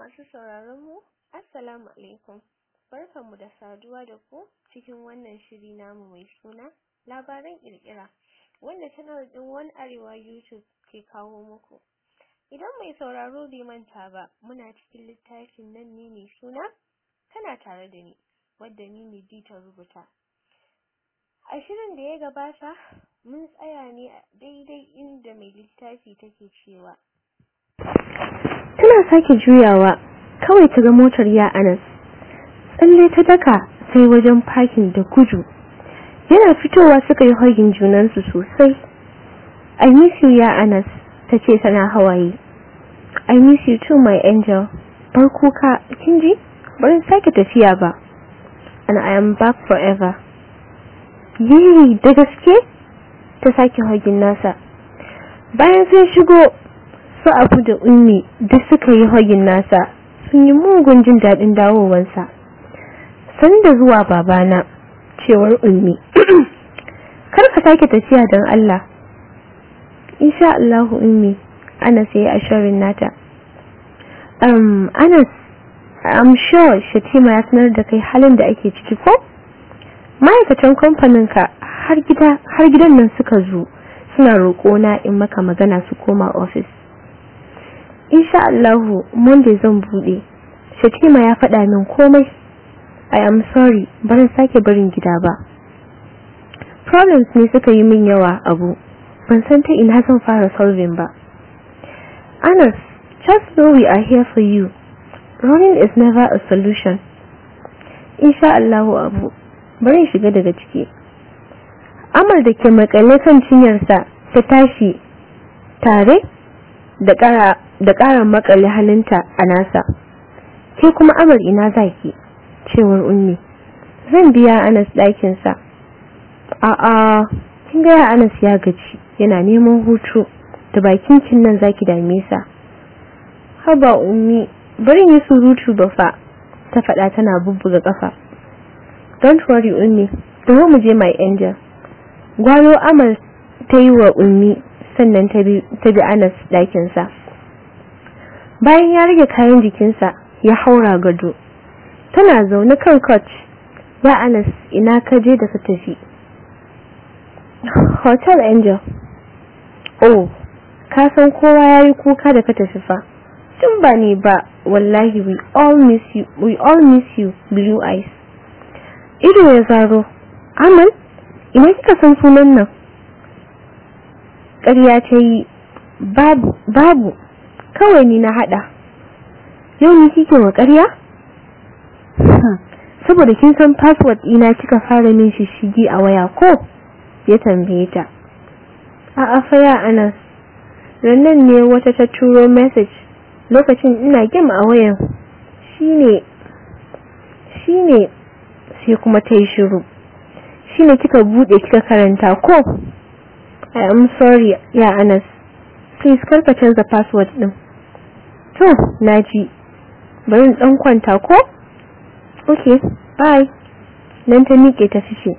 Masu sauraron mu, Assalamu alaikum. Barkanmu da saduwa da ku cikin wannan shiri namu mai suna labaran kirkira wanda channel din One Arewa YouTube ke kawo muku. Idan mai sauraro bai manta ba, muna cikin littafin nan ne mai suna kana tare da ni, wadda ni ne ta rubuta. A shirin da ya gabata, mun tsaya ne a daidai inda mai littafi take cewa. Tana sake juyawa, kawai ta ga motar ya Anas. Tsalle ta daka sai wajen parking da gudu. Yana fitowa suka yi hagin junansu sosai. I miss you ya Anas, ta ce tana hawaye. I miss you too my angel. Bar kuka, kin ji? Bari sake tafiya ba. And I am back forever. Yiri da gaske? Ta sake hagin nasa. Bayan sai shigo su abu da ummi duk suka yi hagin nasa sun yi mugun jin daɗin dawowansa. Sanda zuwa babana, cewar ummi. Kar ka sake tafiya don Allah. Insha Allahu ummi, Anas ya yi ashirin nata. Um, Anas, I'm sure Shatima ya sanar da kai halin da ake ciki ko? Ma'aikatan kamfaninka har gida har gidan nan suka zo suna roƙona in maka magana su koma ofis. Insha Allahu Monday zan bude. Shatima ya faɗa min komai. I am sorry, barin sake barin gida ba. Problems ne suka yi min yawa abu. Ban san ta ina zan fara solving ba. Anas, just know we are here for you. Running is never a solution. Insha Allahu abu, bari shiga daga ciki. Amal da ke makale kan cinyarsa ta tashi tare da ƙara da ƙara makale halinta a nasa. Ke kuma Amal ina zaki? cewar Ummi. Zan biya Anas ɗakinsa. A'a, kin ga Anas ya gaji, yana neman hutu. Da bakin kin nan zaki dame sa. Haba Ummi, bari yi surutu ba fa. Ta faɗa tana bubbuga ƙafa. Don't worry Ummi, da mu je my angel. Gwalo Amal ta yi wa Ummi sannan ta bi Anas ɗakinsa. Bayan ya rage kayan jikinsa, ya haura gado. Tana zaune kan coach. Ya Anas, ina ka je da ka tafi? Hotel Angel. Oh, ka san kowa ya yi kuka da ka tafi fa. Tun ba ne ba, wallahi we all miss you, we all miss you, blue eyes. Ido ya zaro. Amal, ina kika san sunan nan? Ƙarya ta yi, babu, babu, kawai ni na haɗa. Yau ni kike wa ƙarya? Saboda kin san password ina kika fara min shishigi a waya ko? Ya tambaye ta. A'a fa ya Anas. Rannan ne wata ta turo message lokacin ina game a wayan. Shine shine sai kuma ta yi shiru. Shine kika bude kika karanta ko? I am sorry ya Anas. Please karka canza password din. To, naji. Bari in dan kwanta ko? Okay, bye. Nan ta miƙe ta fice.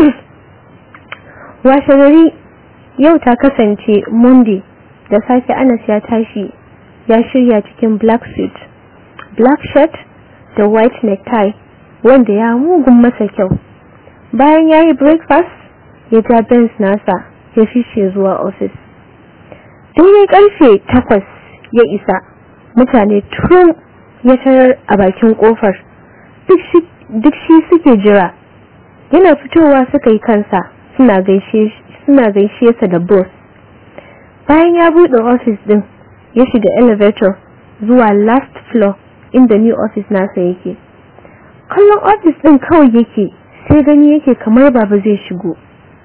Washe gari yau ta kasance Monday da safe Anas ya tashi ya shirya cikin black suit, black shirt da white necktie wanda ya mugun masa kyau. Bayan ya yi breakfast ya ja Benz nasa ya fice zuwa office. Daidai karfe takwas ya isa mutane tun ya tarar a bakin kofar duk shi suke jira yana fitowa suka yi kansa suna gaishe suna gaishe sa da boss bayan ya bude office din ya shiga elevator zuwa last floor inda new office nasa yake kallon office din kawai yake sai gani yake kamar baba zai shigo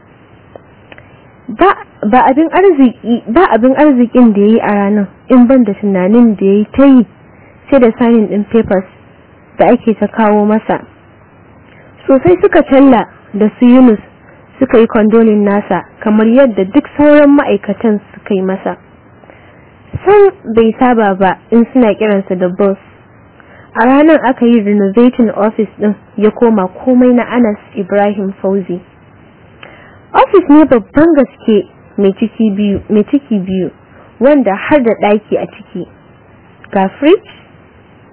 ba ba abin arziki ba abin arzikin da yayi a ranar in ban da tunanin da yayi ta yi sai da signing din papers da ake ta kawo masa sosai suka talla da su Yunus suka yi kondolin nasa kamar yadda duk sauran ma'aikatan suka yi masa san bai saba ba in suna kiransa da boss a ranar aka yi renovating office din ya koma komai na Anas Ibrahim Fauzi office ne babban gaske mai ciki biyu mai ciki biyu wanda har da daki a ciki ga fridge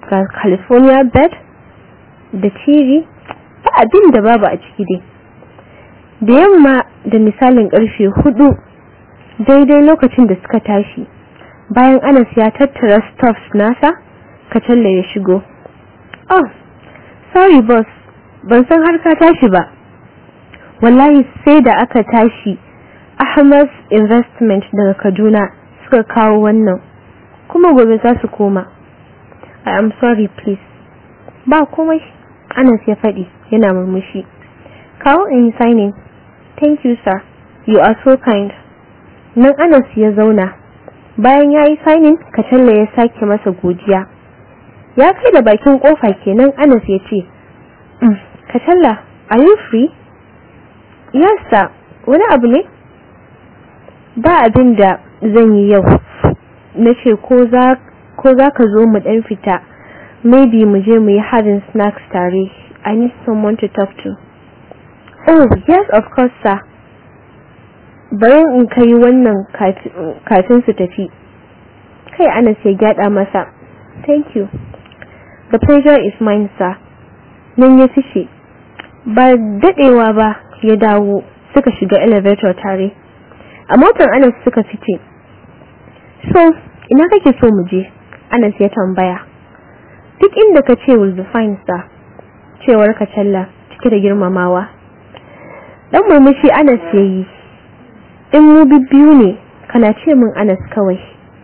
ga california bed da tv ba abin da babu a ciki dai da yamma da misalin karfe hudu daidai lokacin da suka tashi bayan anas ya tattara stuffs nasa kacalla ya shigo oh sorry boss ban san har ka tashi ba wallahi sai da aka tashi ahmad investment daga kaduna suka kawo wannan kuma gobe za su koma i am sorry please ba komai anas ya faɗi yana murmushi kawo in signing thank you sir you are so kind nan anas ya zauna bayan ya yi signing kacalla ya sake masa godiya ya kai da bakin kofa kenan anas ya ce kacalla are you free yes sir wani abu ne ba abin da zan yi yau na ce ko za ka zo mu dan fita maybe mu je mu yi having snacks tare i need someone to talk to oh yes of course sir bayan in kai wannan kafin su tafi kai anas ya gyada masa thank you the pleasure is mine sir nan ya fice ba dadewa ba ya dawo suka shiga elevator tare a motar anas suka fice so ina kake so mu je anas ya tambaya duk inda ka ce will be fine sir cewar ka challa cike da girmamawa dan murmushi anas ya yi in mu bibbiyu ne kana ce min anas kawai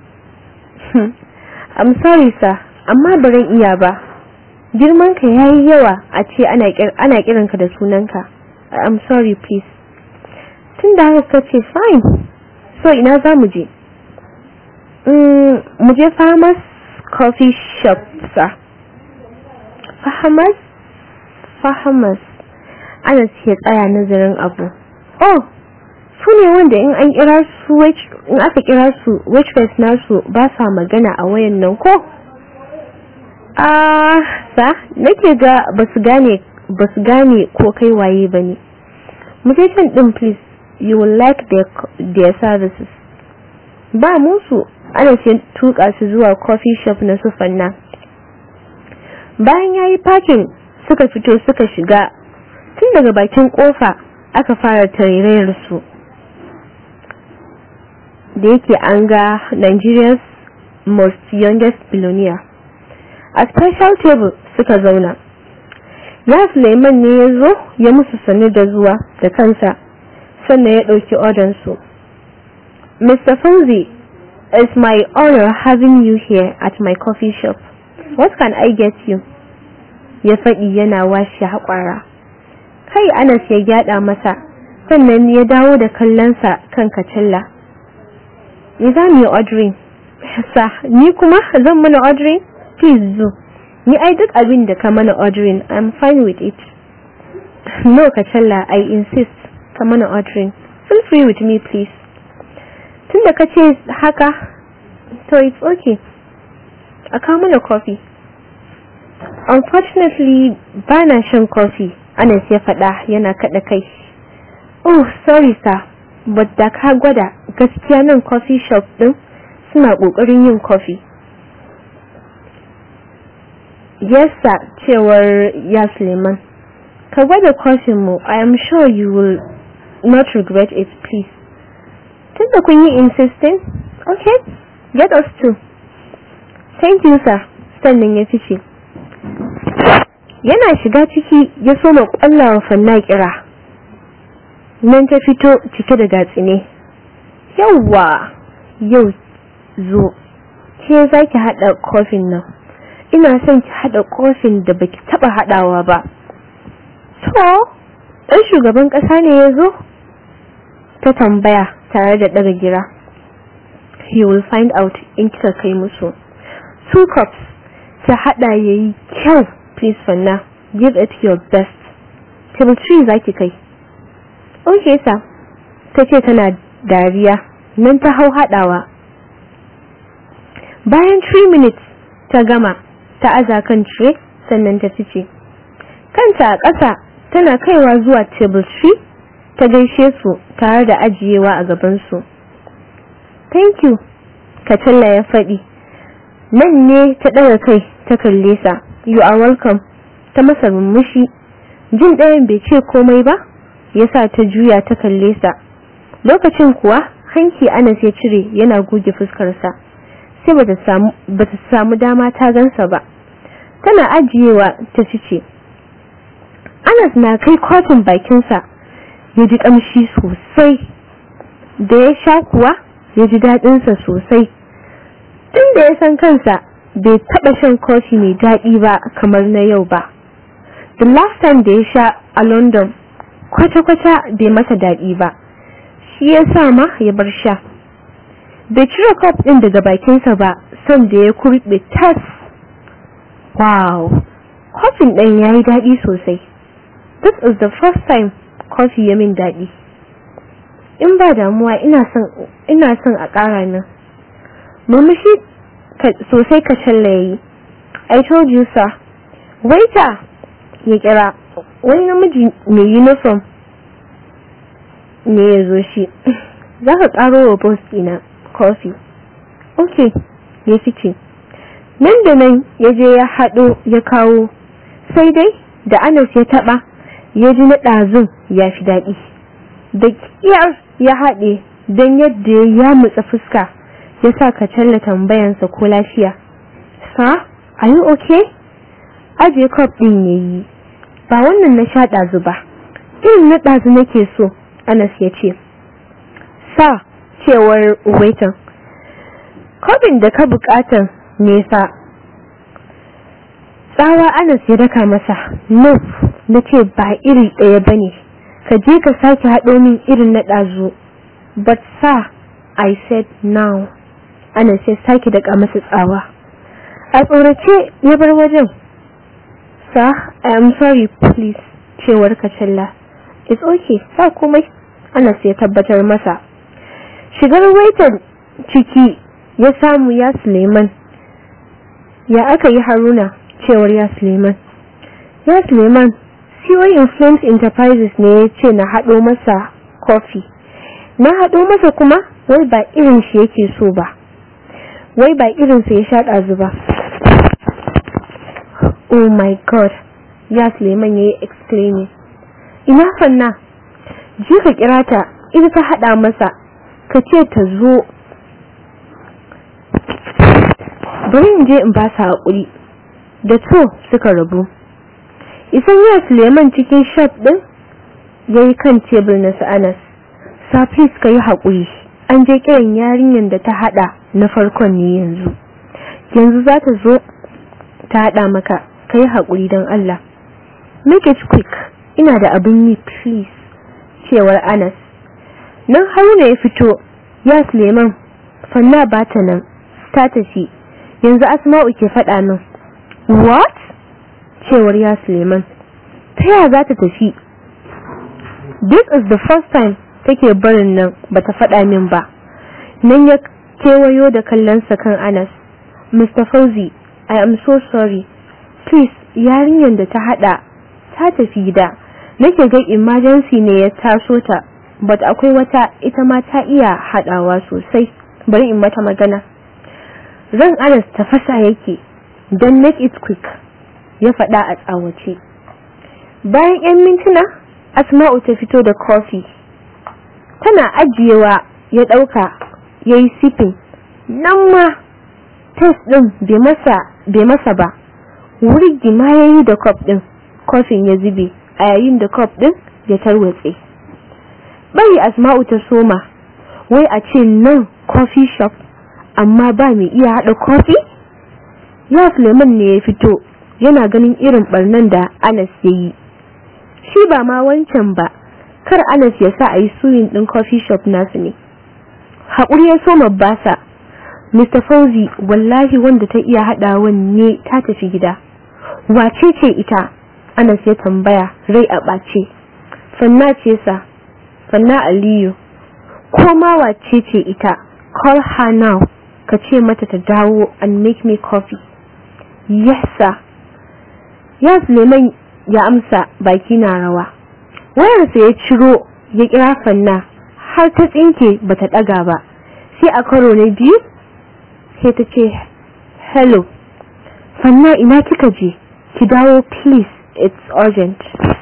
i'm sorry sir amma baran iya ba girmanka yayi yawa a ce ana kiranka da sunanka i'm sorry please tun da haka ce fine so ina za mu je mu je farmers coffee shop sa farmers farmers ana ya tsaya nazarin abu oh su ne wanda in an kira su in aka kira su waitress nasu ba sa magana a wayan nan ko ah sa nake ga basu gane basu gane ko kai waye bane mu je can din please you will like their, their services ba musu ana sai tuka su zuwa coffee shop na sufanna bayan yayi parking suka fito suka shiga tun daga bakin kofa aka fara tarairayar su da yake an ga Nigeria's most youngest billionaire a special table suka zauna ya Suleiman ne ya zo ya musu sanu da zuwa da kansa sannan ya ɗauki odansu. Mr. Fauzi, it's my honor having you here at my coffee shop. What can I get you? Ya faɗi yana washe haƙwara. Kai Anas ya gyaɗa masa, sannan ya dawo da kallonsa kan kacilla. Ni za mu yi ordering. Sa, ni kuma zan mana ordering? Please zo. Ni ai duk abin da ka mana ordering, I'm fine with it. No, Kacalla, I insist. ka mana ordering feel free with me please tunda ka ce haka to it's okay a kawo mana coffee unfortunately ba na shan coffee anas ya faɗa yana kaɗa kai oh sorry sir but da ka gwada gaskiya nan coffee shop ɗin suna ƙoƙarin yin coffee yes sir cewar ya suleiman ka gwada coffee mu i am sure you will not regret it, please. Tunda kun yi insisting? Okay, get us too. Thank you, sir. Sannan ya fice. Yana shiga ciki ya soma kwallawa fanna kira. Nan ta fito cike da gatsine. Yawwa, yau zo. Ke za ki haɗa kofin nan. Ina son ki haɗa kofin da baki taɓa haɗawa ba. To, ɗan shugaban ƙasa ne ya zo? ta tambaya tare da daga gira he will find out in kika kai musu two cups ta hada yayi kyau please fanna give it your best table 3 zaki kai okay sir tace tana dariya nan ta hau hadawa bayan 3 minutes ta gama ta aza kan tray sannan ta fice kanta a ƙasa tana kaiwa zuwa table 3 ta gaishe su tare da ajiyewa a gabansu. Thank you, Katalla ya faɗi. nan ne ta ɗaga kai ta kalle sa you are welcome ta masa murmushi jin ɗayan bai ce komai ba yasa ta juya ta kalle sa lokacin kuwa hanki Anas ya cire yana goge fuskarsa sai bata samu bata samu dama ta gansa ba tana ajiyewa ta fice Anas na kai kotun bakinsa ya ji kamshi sosai da ya sha kuwa ya ji daɗinsa sosai tun da ya san kansa bai taɓa shan kofi mai daɗi ba kamar na yau ba the last time da ya sha a london kwata-kwata bai masa daɗi ba shi ya sa ma ya bar sha bai cire kof ɗin daga bakinsa ba son da ya kurɓe tas wow kofin ɗin ya yi daɗi sosai this is the first time kofi ya min daɗi in ba damuwa ina son ina son a ƙara nan murmushi sosai ka yayi i told you sir waiter ya kira wani namiji mai uniform ne ya zo shi za ka ƙaro wa boss ɗina coffee ok ya fice nan da nan ya je ya haɗo ya kawo sai dai da anas ya taɓa ya ji na ɗazun ya fi daɗi da ƙiyar ya haɗe don yadda ya mutsa fuska ya sa ka challa tambayansa ko lafiya sa are you okay aje cup ɗin ya yi ba wannan na sha ɗazu ba irin na ɗazu nake so anas ya ce sa cewar waitan kofin da ka buƙatan nesa tsawa anas ya daka masa no na ce ba iri ɗaya ba ne ka je ka sake haɗo min irin na ɗazu but sir i said now ana sai sake daga masa tsawa a tsorace ya bar wajen sir i am sorry please cewar kacalla it's okay sa komai ana sai tabbatar masa shigar waitan ciki ya samu ya suleiman ya aka yi haruna cewar ya suleiman ya suleiman COI Influence Enterprises ne ya ce na haɗo masa kofi. Na haɗo masa kuma wai ba irin shi yake so ba. Wai ba irin sa ya sha ɗazu ba. Oh my god. Ya Suleiman ya yi exclaiming. Ina fanna. Je ka kira ta, ita ta haɗa masa. Ka ce ta zo. Bari in je in ba sa haƙuri. Da to suka rabu. isan ya suleiman cikin shop din ya yi kan tebur na su anas safis ka yi haƙuri an je kiran yarinyar da ta haɗa na farkon ne yanzu yanzu za ta zo ta haɗa maka ka yi haƙuri don allah make it quick ina da abin yi please cewar anas nan haruna ya fito ya suleiman fanna ba ta nan ta tafi yanzu asma'u ke faɗa min what cewar ya Suleiman ta yaya za ta tafi this is the first time take barin nan bata faɗa min ba nan ya kewayo da kallonsa kan Anas Mr. Fauzi I am so sorry please yarinyar da ta hada ta tafi gida nake ga emergency ne ya taso ta but akwai wata ita ma ta iya hadawa sosai bari in mata magana ran Anas tafasa yake don make it quick ya faɗa a tsawace bayan 'yan mintuna asma'u ta fito da kofi tana ajiyewa ya ɗauka ya yi sifin nan ma test ɗin bai masa ba wuri ma ya yi da kof ɗin kofin ya zube a yayin da kof ɗin ya tarwatse bari asma'u ta soma wai a ce nan coffee shop amma ba mai iya haɗa kofi ya suleiman ne ya fito yana ganin irin barnan da Anas ya yi. Shi ba ma wancan ba, kar Anas ya sa a yi suyin ɗin coffee shop nasu ne. Haƙuri ya soma basa, Mr. Fauzi wallahi wanda ta iya haɗawan ne ta tafi gida. Wace ce ita? Anas ya tambaya rai a ɓace. Fanna ce sa, Fanna Aliyu. Ko ma wace ce ita? Call her now. Ka ce mata ta dawo and make me coffee. Yes sir. ya Suleiman ya amsa baki na rawa wayarsa ya ciro ya kira fanna har ta tsinke bata daga ba sai a karo na biyu sai ta ce hello fanna ina kika je ki dawo please it's urgent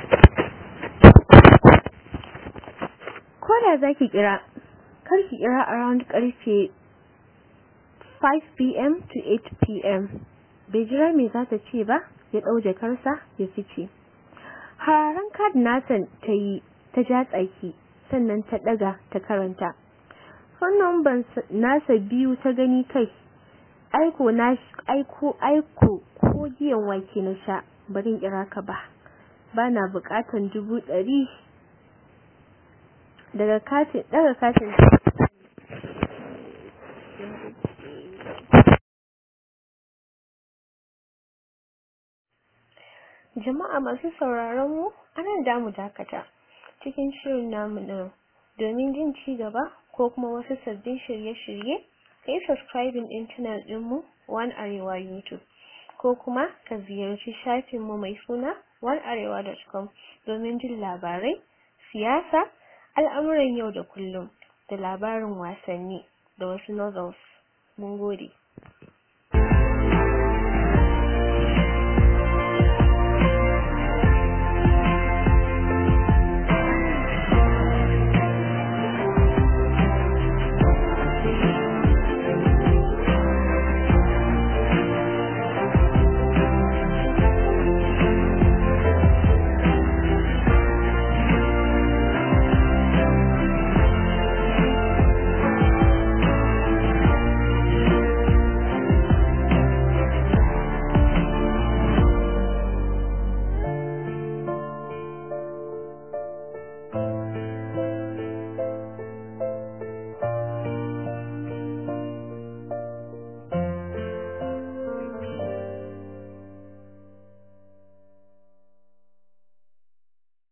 koda zaki kira kar ki kira around karfe 5 pm to 8 pm bai jira me za ta ce ba ya ɗau jakarsa ya fice hararen kad nasa ta yi ta ja tsaki sannan ta ɗaga ta karanta fannin ban nasa biyu ta gani kai aiko na aiko aiko ko giyan wake na sha barin kira ka ba bana bukatan dubu ɗari daga katin daga katin jama'a masu sauraron mu anan da mu dakata cikin shirin namu na domin jin ci gaba ko kuma wasu sabbin shirye-shirye kai subscribing din channel dinmu One Arewa YouTube ko kuma ka ziyarci shafinmu mai suna onearewa.com domin jin labarai, siyasa, al'amuran yau da kullum da labarin wasanni da wasu novels. Mun gode.